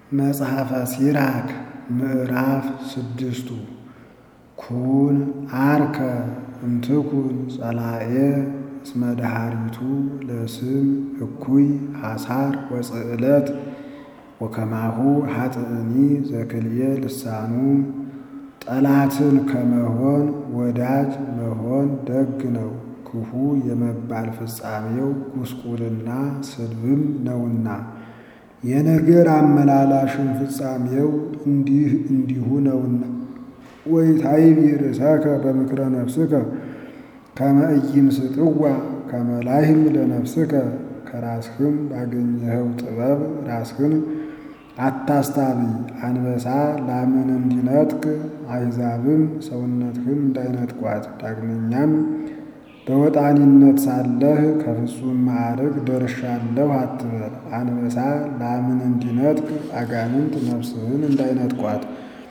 መጽሐፈ ሲራክ ምዕራፍ ስድስቱ ኩን አርከ እምትኩን ጸላኤ እስመ ደኃሪቱ ለስም እኩይ ሐሳር ወጽዕለት ወከማሁ ኃጥእኒ ዘክልኤ ልሳኑ ጠላትን ከመሆን ወዳጅ መሆን ደግ ነው። ክፉ የመባል ፍጻሜው ጉስቁልና ስድብም ነውና የነገር አመላላሽም ፍጻሜው እንዲህ እንዲሁ ነውና። ወኢታይቢ ርእሰከ በምክረ ነፍስከ ከመ ኢይምስጥዋ ከመ ላህም ለነፍስከ ከራስህም ባገኘኸው ጥበብ ራስህን አታስታብይ። አንበሳ ላምን እንዲነጥቅ አሕዛብም ሰውነትህን እንዳይነጥቋት። ዳግመኛም በወጣኒነት ሳለህ ከፍጹም ማዕረግ ደርሻለሁ አትበል። አንበሳ ላምን እንዲነጥቅ አጋንንት ነፍስህን እንዳይነጥቋት።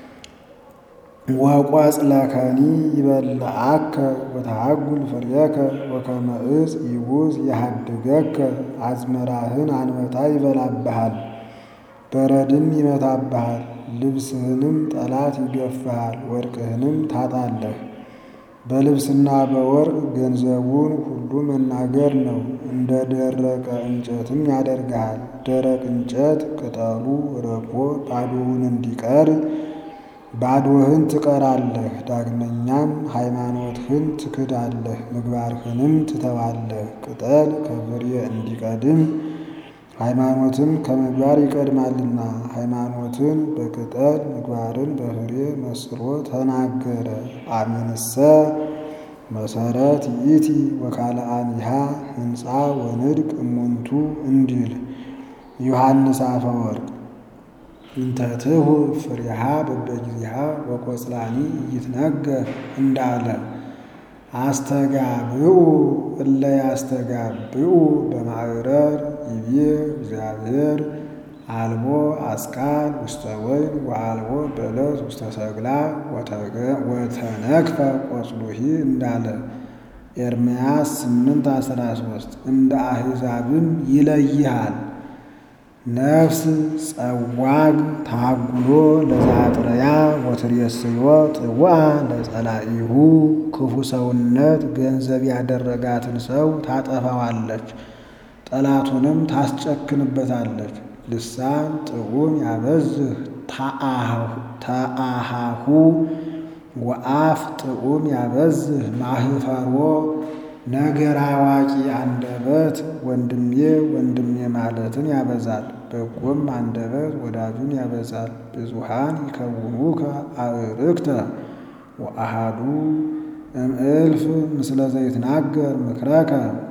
ወቈጽለከኒ ይበልዓከ ወተሐጕል ፍሬከ ወከመ ዕፅ ይቡዝ የሐድገከ አዝመራህን አንበጣ ይበላብሃል፣ በረድም ይመታብሃል። ልብስህንም ጠላት ይገፍሃል፣ ወርቅህንም ታጣለህ። በልብስና በወርቅ ገንዘቡን ሁሉ መናገር ነው። እንደ ደረቀ እንጨትም ያደርግሃል። ደረቅ እንጨት ቅጠሉ ረግፎ ባዶውን እንዲቀር ባዶህን ትቀራለህ። ዳግመኛም ሃይማኖትህን ትክዳለህ፣ ምግባርህንም ትተዋለህ። ቅጠል ከፍሬ እንዲቀድም ሃይማኖትም ከምግባር ይቀድማልና ሃይማኖትን በቅጠል ምግባርን በፍሬ መስሎ ተናገረ። አሜንሰ መሰረት ይእቲ ወካልአኒሃ ህንፃ ወንድቅ እሙንቱ እንዲል ዮሐንስ አፈወርቅ እንተ ትሁብ ፍሬሃ በበጊዜሃ ወቈጽላኒ ኢይትነገር እንዳለ አስተጋብኡ እለ ያስተጋብኡ በማዕረር ይቤ እግዚአብሔር አልቦ አስካል ውስተ ወይን ወአልቦ በለስ ውስተ ሰግላ ወተነክፈ ቆጽሉሂ እንዳለ ኤርምያስ ስምንት አስራ ሶስት እንደ አሕዛብም ይለይሃል። ነፍስ ጸዋግ ታጉሎ ለዛጥረያ ወትሬስዮ ጥዋ ለጸላኢሁ ክፉ ሰውነት ገንዘብ ያደረጋትን ሰው ታጠፋዋለች፣ ጠላቱንም ታስጨክንበታለች። ልሳን ጥዑም ያበዝህ ተአሃሁ ወአፍ ጥዑም ያበዝህ ማህፈሮ ነገር አዋቂ አንደበት ወንድሜ ወንድሜ ማለትን ያበዛል። በጎም አንደበት ወዳጁን ያበዛል። ብዙሃን ይከውኑከ አዕርክተ ወአሃዱ እምእልፍ ምስለ ዘይትናገር ምክረከ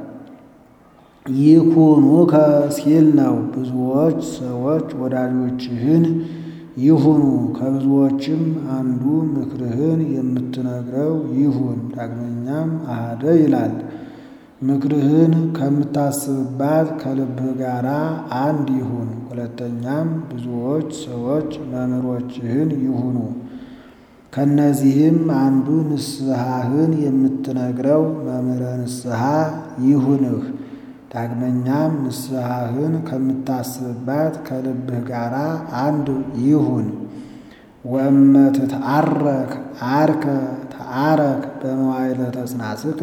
ይኩኑከ ሲል ነው። ብዙዎች ሰዎች ወዳጆችህን ይሁኑ፣ ከብዙዎችም አንዱ ምክርህን የምትነግረው ይሁን። ዳግመኛም አሃደ ይላል። ምክርህን ከምታስብባት ከልብህ ጋር አንድ ይሁን። ሁለተኛም ብዙዎች ሰዎች መምህሮችህን ይሁኑ፣ ከእነዚህም አንዱ ንስሐህን የምትነግረው መምህረ ንስሐ ይሁንህ። ዳግመኛም ንስሐህን ከምታስብባት ከልብህ ጋር አንድ ይሁን። ወእመ ትትዓረክ ዓርከ ተዓረክ በመዋዕለ ተጽናስከ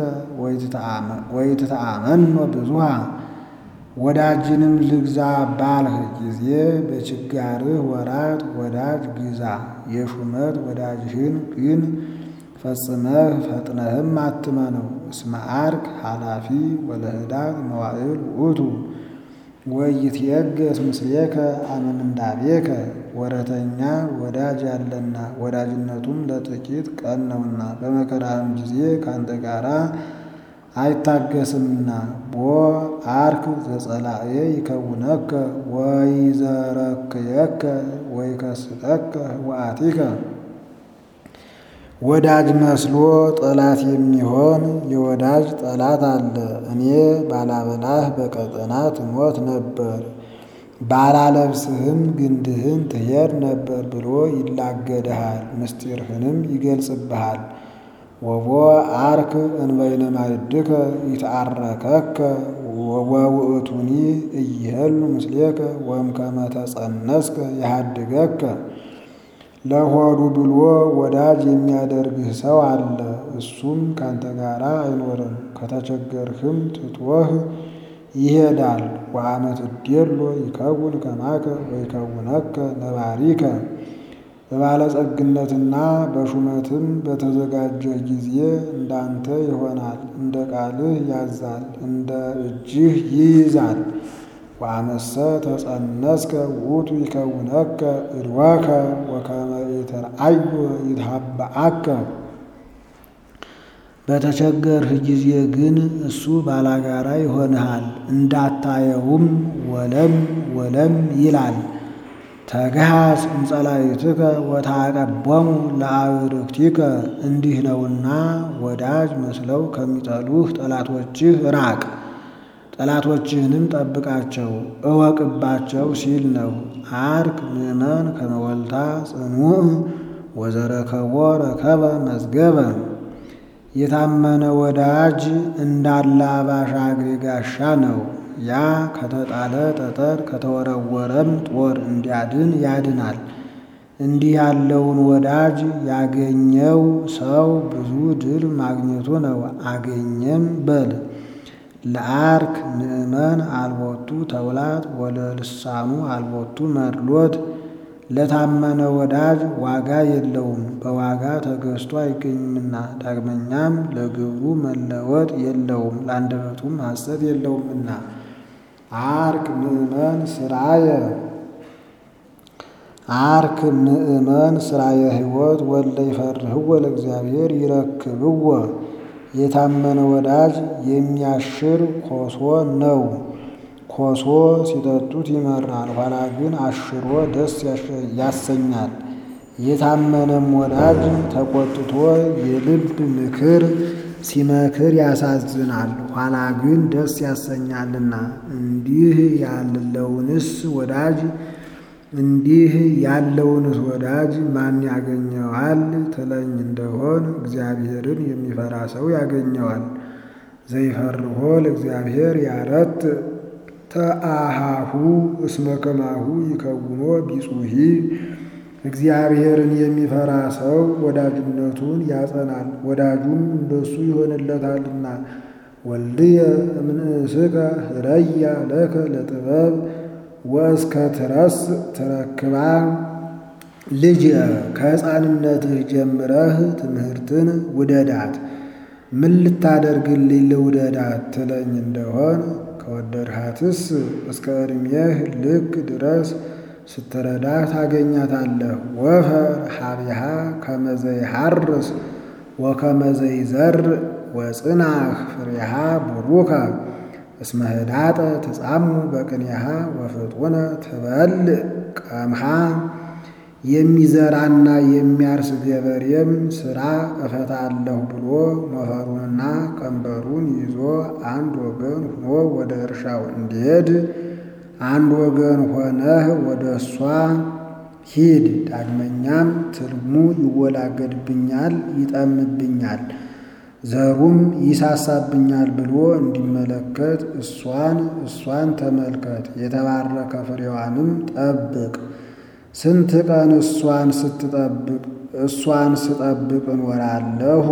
ወኢትተአመኖ ብዙኃ ወዳጅንም ልግዛ ባልህ ጊዜ በችጋርህ ወራት ወዳጅ ግዛ። የሹመት ወዳጅህን ግን ፈጽመህ ፈጥነህም አትመነው። እስመ ዓርክ ኃላፊ ወለህዳግ መዋዕል ውእቱ ወይትየገስ ምስሌከ አመ ምንዳቤከ ወረተኛ ወዳጅ ያለና ወዳጅነቱም ለጥቂት ቀን ነውና በመከራህም ጊዜ ከአንተ ጋር አይታገስምና። ቦ ዓርክ ዘጸላኤ ይከውነከ ወይዘረክየከ ወይከስጠከ ወአቲከ ወዳጅ መስሎ ጠላት የሚሆን የወዳጅ ጠላት አለ። እኔ ባላበላህ በቀጠና ትሞት ነበር፣ ባላለብስህም ግንድህን ትሄድ ነበር ብሎ ይላገድሃል፣ ምስጢርህንም ይገልጽብሃል። ወቦ ዓርክ እንበይነ ማዕድከ ይትዓረከከ ወውእቱኒ እይሄሉ ምስሌከ ወእምከመ ተጸነስከ ያሃድገከ ለሆዱ ብሎ ወዳጅ የሚያደርግህ ሰው አለ። እሱም ካንተ ጋር አይኖርም፣ ከተቸገርህም ትቶህ ይሄዳል። ወአመ ትዴሎ ይከውን ከማከ ወይከውነከ ነባሪከ በባለጸግነትና በሹመትም በተዘጋጀህ ጊዜ እንዳንተ ይሆናል፣ እንደ ቃልህ ያዛል፣ እንደ እጅህ ይይዛል። ወአመሰ ተጸነስከ ውእቱ ይከውነከ እድወከ ወከመ ኢትርአዮ ይትሃበአከ በተቸገርህ ጊዜ ግን እሱ ባላጋራ ይሆንሃል፣ እንዳታየውም ወለም ወለም ይላል። ተግሃስ እምጸላእትከ ወታቀቦሙ ለአዕርክቲከ እንዲህ ነውና ወዳጅ መስለው ከሚጠሉህ ጠላቶችህ ራቅ፣ ጠላቶችህንም ጠብቃቸው እወቅባቸው ሲል ነው። አርክ ምእመን ከመወልታ ጽኑዕ ወዘረከቦ ረከበ መዝገበ የታመነ ወዳጅ እንዳለ አባሻ እግሬ ጋሻ ነው። ያ ከተጣለ ጠጠር ከተወረወረም ጦር እንዲያድን ያድናል። እንዲህ ያለውን ወዳጅ ያገኘው ሰው ብዙ ድል ማግኘቱ ነው። አገኘም በል ለአርክ ምእመን አልቦቱ ተውላት ወለልሳኑ አልቦቱ መድሎት ለታመነ ወዳጅ ዋጋ የለውም፣ በዋጋ ተገዝቶ አይገኝምና። ዳግመኛም ለግብሩ መለወጥ የለውም፣ ለአንደበቱም ሐሰት የለውምና። አርክ ምእመን ስራየ አርክ ምእመን ስራየ ሕይወት ወለ ይፈርህዎ ለእግዚአብሔር ይረክብዎ የታመነ ወዳጅ የሚያሽር ኮሶ ነው። ኮሶ ሲጠጡት ይመራል፣ ኋላ ግን አሽሮ ደስ ያሰኛል። የታመነም ወዳጅ ተቆጥቶ የልብ ምክር ሲመክር ያሳዝናል፣ ኋላ ግን ደስ ያሰኛልና። እንዲህ ያለውንስ ወዳጅ እንዲህ ያለውንስ ወዳጅ ማን ያገኘዋል ትለኝ እንደሆን እግዚአብሔርን የሚፈራ ሰው ያገኘዋል። ዘይፈርሆ ለእግዚአብሔር ያረት ተአሃሁ እስመ ከማሁ ይከውኖ ቢጹሂ እግዚአብሔርን የሚፈራ ሰው ወዳጅነቱን ያጸናል፣ ወዳጁም እንደሱ ይሆንለታልና። ወልድየ እምንእስከ ህረያ ለከ ለጥበብ ወእስከ ትረስ ትረክባ ልጅ ከሕፃንነትህ ጀምረህ ትምህርትን ውደዳት። ምን ልታደርግልኝ ልውደዳት ትለኝ እንደሆን ከወደድሃትስ እስከ ዕድሜህ ልክ ድረስ ስትረዳህ ታገኛታለህ። ወፈር ሀቢሃ ከመዘይሐርስ ወከመዘይዘር ወጽናህ ፍሬሃ ቡሩከ እስመ ህዳጠ ትጻሙ በቅኔሃ ወፍጡነ ትበልዕ ቀምሃ የሚዘራና የሚያርስ ገበሬም ሥራ እፈታለሁ ብሎ ሞፈሩንና ቀንበሩን ይዞ አንድ ወገን ሆኖ ወደ እርሻው እንዲሄድ አንድ ወገን ሆነህ ወደ እሷ ሂድ። ዳግመኛም ትልሙ ይወላገድብኛል፣ ይጠምብኛል፣ ዘሩም ይሳሳብኛል ብሎ እንዲመለከት እሷን እሷን ተመልከት፣ የተባረከ ፍሬዋንም ጠብቅ። ስንት ቀን እሷን ስትጠብቅ እሷን ስጠብቅ እኖራለሁ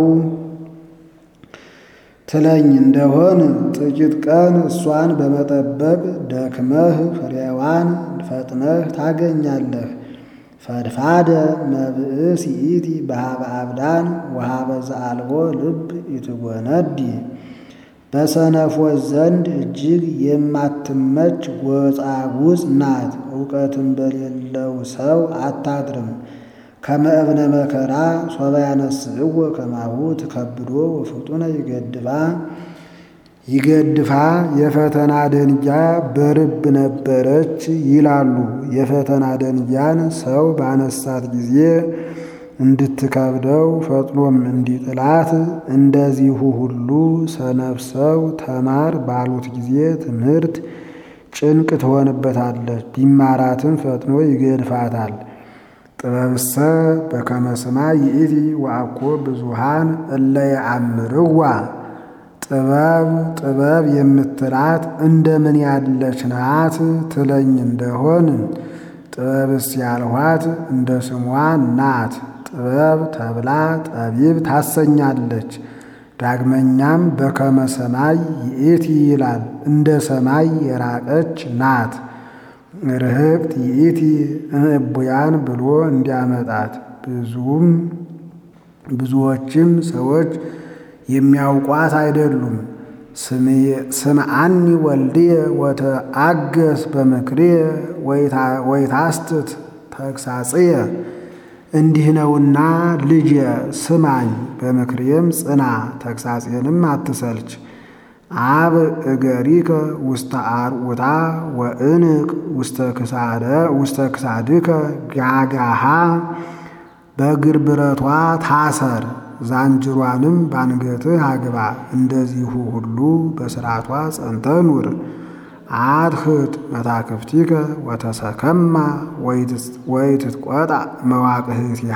ትለኝ እንደሆን ጥቂት ቀን እሷን በመጠበቅ ደክመህ ፍሬዋን ፈጥነህ ታገኛለህ። ፈድፋደ መብእስ ይእቲ በሃበ አብዳን ወሃበ ዘአልቦ ልብ ይትጎነዲ በሰነፎች ዘንድ እጅግ የማትመች ጎጻጉጽ ናት። እውቀትም በሌለው ሰው አታድርም። ከመእብነ መከራ ሶበ ያነስእዎ ከማሁ ትከብዶ ወፍጡነ ይገድፋ ይገድፋ የፈተና ደንጊያ በርብ ነበረች ይላሉ። የፈተና ደንጊያን ሰው ባነሳት ጊዜ እንድትከብደው ፈጥኖም እንዲጥላት እንደዚሁ ሁሉ ሰነፍ ሰው ተማር ባሉት ጊዜ ትምህርት ጭንቅ ትሆንበታለች፣ ቢማራትም ፈጥኖ ይገድፋታል። ጥበብሰ በከመ ስማ ይእቲ ወአኮ ብዙሃን እለ የአምርዋ ጥበብ ጥበብ የምትላት እንደምን ያለች ናት ትለኝ እንደሆን ጥበብስ ያልኋት እንደ ስሟ ናት። ጥበብ ተብላ ጠቢብ ታሰኛለች። ዳግመኛም በከመ ሰማይ ይእቲ ይላል፣ እንደ ሰማይ የራቀች ናት። ርህቅት ይእቲ እምእቡያን ብሎ እንዲያመጣት ብዙም ብዙዎችም ሰዎች የሚያውቋት አይደሉም። ስምዓኒ ወልድየ ወተአገስ በምክርየ ወይታስትት ተግሳጽየ እንዲህ ነውና ልጄ ስማኝ፣ በምክሬም ጽና፣ ተግሳጼንም አትሰልች። አብ እገሪከ ውስተ አርዑታ ወእንቅ ውስተ ክሳድከ ጋጋሃ በእግር ብረቷ ታሰር፣ ዛንጅሯንም ባንገትህ አግባ። እንደዚሁ ሁሉ በሥርዓቷ ጸንተህ ኑር። አድህት መታክፍቲከ ወተሰከማ ወይትትቆጣ መዋቅህቲሃ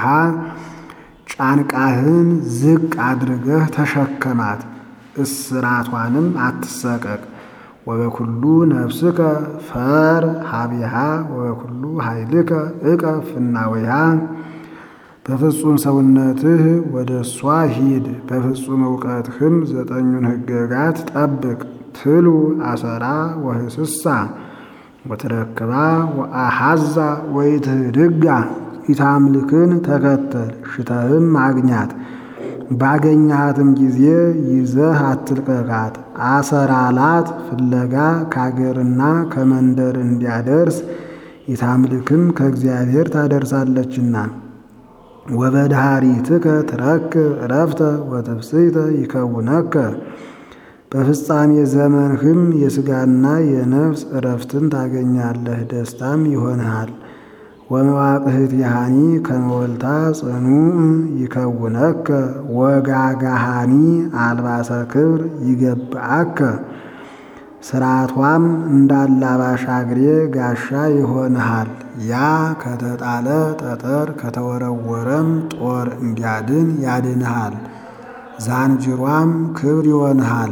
ጫንቃህን ዝቅ አድርገህ ተሸከማት፣ እስራቷንም አትሰቀቅ። ወበኩሉ ነፍስከ ፈር ሀቢሃ ወበኩሉ ኃይልከ እቀፍ ፍናወይሃ በፍጹም ሰውነትህ ወደ እሷ ሂድ፣ በፍጹም እውቀትህም ዘጠኙን ሕገጋት ጠብቅ። ትሉ አሰራ ወህስሳ ወትረክባ ወአሐዛ ወይትህድጋ ኢታምልክን ተከተል ሽተህም አግኛት። ባገኛሃትም ጊዜ ይዘህ አትልቀቃት። አሰራላት ፍለጋ ከአገርና ከመንደር እንዲያደርስ ኢታምልክም ከእግዚአብሔር ታደርሳለችና። ወበድሃሪትከ ትረክብ ዕረፍተ ወትፍስሕተ ይከውነከ በፍጻሜ ዘመንህም የሥጋና የነፍስ ዕረፍትን ታገኛለህ፣ ደስታም ይሆንሃል። ወመዋቅህቲሃኒ ከመወልታ ጽኑዕ ይከውነከ ወጋጋሃኒ አልባሰ ክብር ይገብአከ ስርዓቷም እንዳላባሽ አግሬ ጋሻ ይሆንሃል። ያ ከተጣለ ጠጠር ከተወረወረም ጦር እንዲያድን ያድንሃል። ዛንጅሯም ክብር ይሆንሃል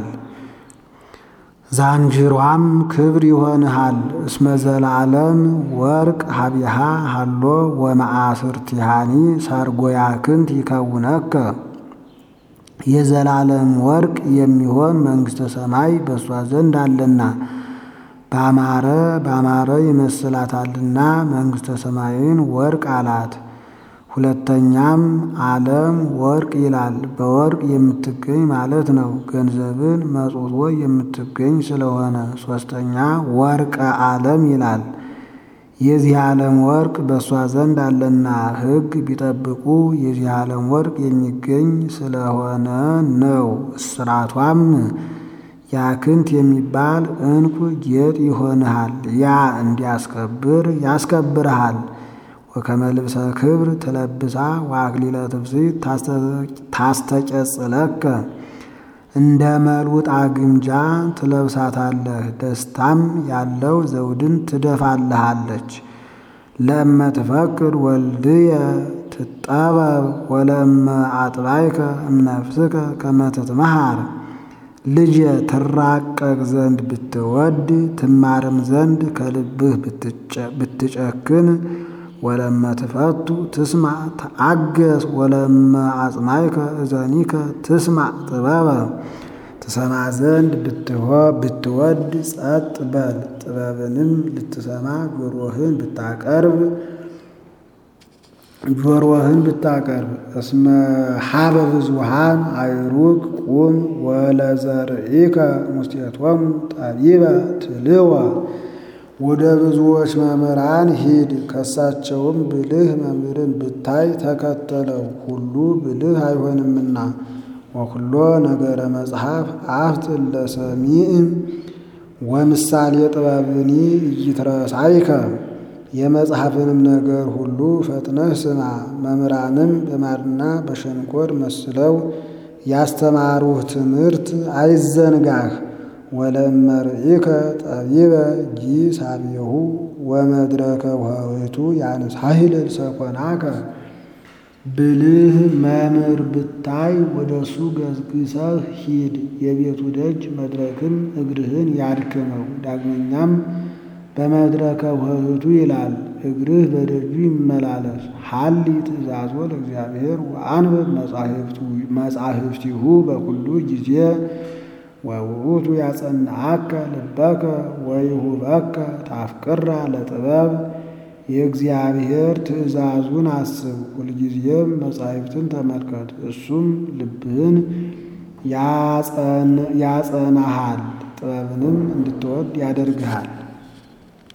ዛንጅሯም ክብር ይሆንሃል። እስመ ዘላለም ወርቅ ሀቢሃ ሃሎ ወመአስርቲሃኒ ሰርጎያክንት ይከውነከ የዘላለም ወርቅ የሚሆን መንግሥተ ሰማይ በእሷ ዘንድ አለና ባማረ ባማረ ይመስላታልና መንግሥተ ሰማይን ወርቅ አላት። ሁለተኛም ዓለም ወርቅ ይላል። በወርቅ የምትገኝ ማለት ነው። ገንዘብን መጽውቶ የምትገኝ ስለሆነ። ሶስተኛ ወርቀ ዓለም ይላል። የዚህ ዓለም ወርቅ በእሷ ዘንድ አለና ሕግ ቢጠብቁ የዚህ ዓለም ወርቅ የሚገኝ ስለሆነ ነው። እስራቷም ያክንት የሚባል ዕንቁ ጌጥ ይሆንሃል። ያ እንዲያስከብር ያስከብርሃል። ወከመ ልብሰ ክብር ትለብሳ ወአክሊለ ትፍስሕት ታስተጨጽለከ እንደ መልውጣ ግምጃ ትለብሳታለህ። ደስታም ያለው ዘውድን ትደፋልሃለች። ለእመ ትፈቅድ ወልድየ ትጠበብ ወለእመ አጥባይከ እምነፍስከ ከመ ትትመሃር ልጄ ትራቀቅ ዘንድ ብትወድ ትማርም ዘንድ ከልብህ ብትጨክን ወለመ ትፈቱ ትስማዕ ተአገስ ወለመ አጽናይከ እዘኒከ ትስማዕ ጥበበ ትሰማ ዘንድ ብትወድ ጸጥ በል። ጥበብንም ልትሰማ ጆሮህን ብታቀርብ ጆሮህን ብታቀርብ እስመ ሀበ ብዙሃን አይሩግ ቁም ወለዘርኢከ ሙስቴቶሙ ጠቢበ ትልወ ወደ ብዙዎች መምህራን ሂድ፣ ከሳቸውም ብልህ መምህርን ብታይ ተከተለው፣ ሁሉ ብልህ አይሆንምና። ወኩሎ ነገረ መጽሐፍ አፍጥን ለሰሚዕ ወምሳሌ ጥበብኒ ኢይትረሳይከ የመጽሐፍንም ነገር ሁሉ ፈጥነህ ስማ። መምህራንም በማርና በሸንኮር መስለው ያስተማሩህ ትምህርት አይዘንጋህ። ወለእመ ርኢከ ጠቢበ ጊሳቤሁ ወመድረከ ውህቱ ያንሳሂል ሰኮናከ ብልህ መምህር ብታይ ወደ እሱ ገስግሰህ ሂድ። የቤቱ ደጅ መድረክም እግርህን ያድክመው። ዳግመኛም በመድረከ ውህቱ ይላል እግርህ በደጁ ይመላለስ። ሀሊ ትእዛዞ ለእግዚአብሔር ወአንብብ መጻሕፍቲሁ በኩሉ ጊዜ ወውእቱ ያጸንዐከ ልበከ ወይሁበከ ታፍቅራ ለጥበብ የእግዚአብሔር ትእዛዙን አስብ፣ ሁልጊዜም መጻሕፍትን ተመልከት። እሱም ልብህን ያጸናሃል፣ ጥበብንም እንድትወድ ያደርግሃል።